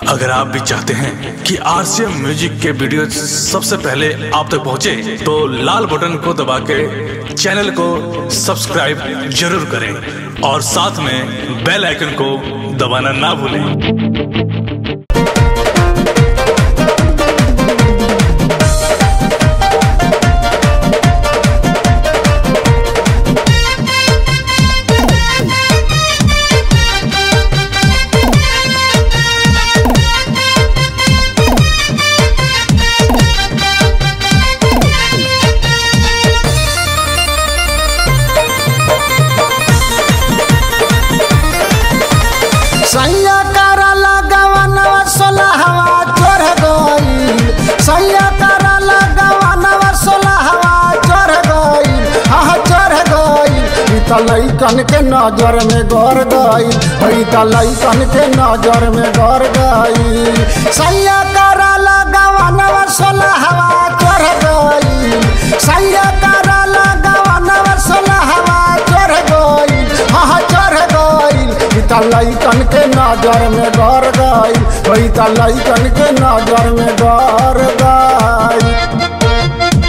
अगर आप भी चाहते हैं कि आरसीएम म्यूजिक के वीडियो सबसे पहले आप तक पहुंचे, तो लाल बटन को दबा के चैनल को सब्सक्राइब जरूर करें और साथ में बेल आइकन को दबाना ना भूलें सैया करा लगवनवा सोलहवा चढ़ गईल सैया करा लगवनवा सोलहवा चढ़ गईल हाँ चढ़ गईल ई त लइकन के नजर में गड़ गईल ई त लइकन के नजर में गड़ गईल सैया करा लगवनवा सोलहवा चढ़ गईल सैया करा लगवनवा सोलहवा चढ़ गईल हाँ चढ़ गईल ई त लइकन के नजर में गड़ गईल ई त लइकन के नजर में गड़ गईल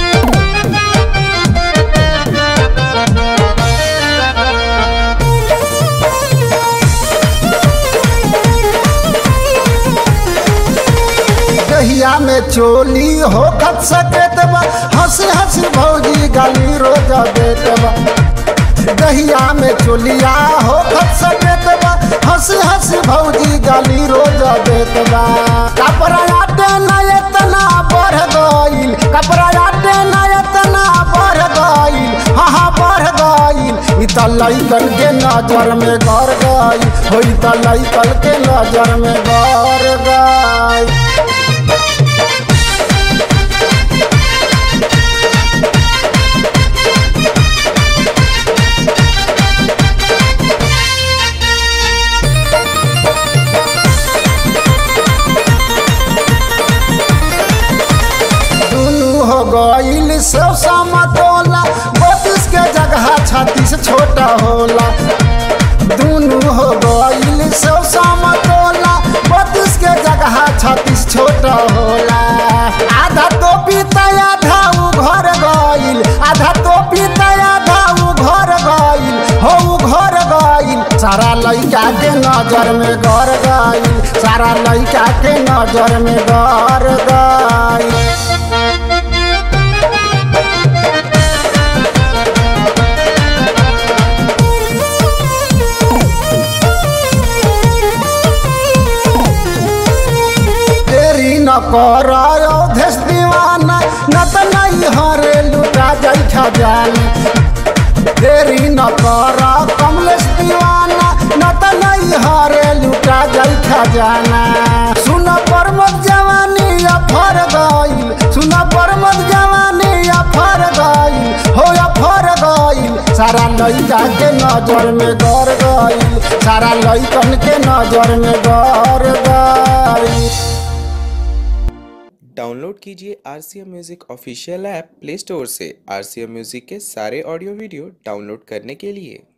दहिया में चोली हो खत सकत बा हंसी हंसी भौजी गाली रोज देत बा दहिया में चोलिया हो खत सकत बा हंसी हंसी भौजी गाली रोज देत बा कपड़ा आटे ना इतना बढ़ गईल कपड़ा आटे ना इतना बढ़ गईल हाँ हाँ बढ़ गईल ई त लइकन के नजर में गड़ गईल हो ई त लइकन के नजर में गड़ गईल दुनू हो गईल सब समतोला बत्तीस के जगह छत्तीस छोटा होला दुनू हो गईल सब समतोला बत्तीस के जगह छत्तीस छोटा होला आधा टोपी त आधा उ घर गईल आधा टोपी त आधा उ घर गईल हो उ घर गईल सारा लइका के नजर में गड़ गईल सारा लइका के नजर में गड़ गईल तेरी न कर देश दीवाना न त नहीं हरे लुटा जाई खजाना तेरी न कर कमलेश दीवाना न त नहीं हरे लुटा जाई खजाना सुन परमत जवानी अफर गईल सुन परमत जवानी अफर गईल हो अफर गईल सारा लइका के नजर में गड़ गईल सारा लइकन के नजर में गड़ गईल डाउनलोड कीजिए R C M music official app play store से आर सी एम म्यूज़िक के सारे ऑडियो वीडियो डाउनलोड करने के लिए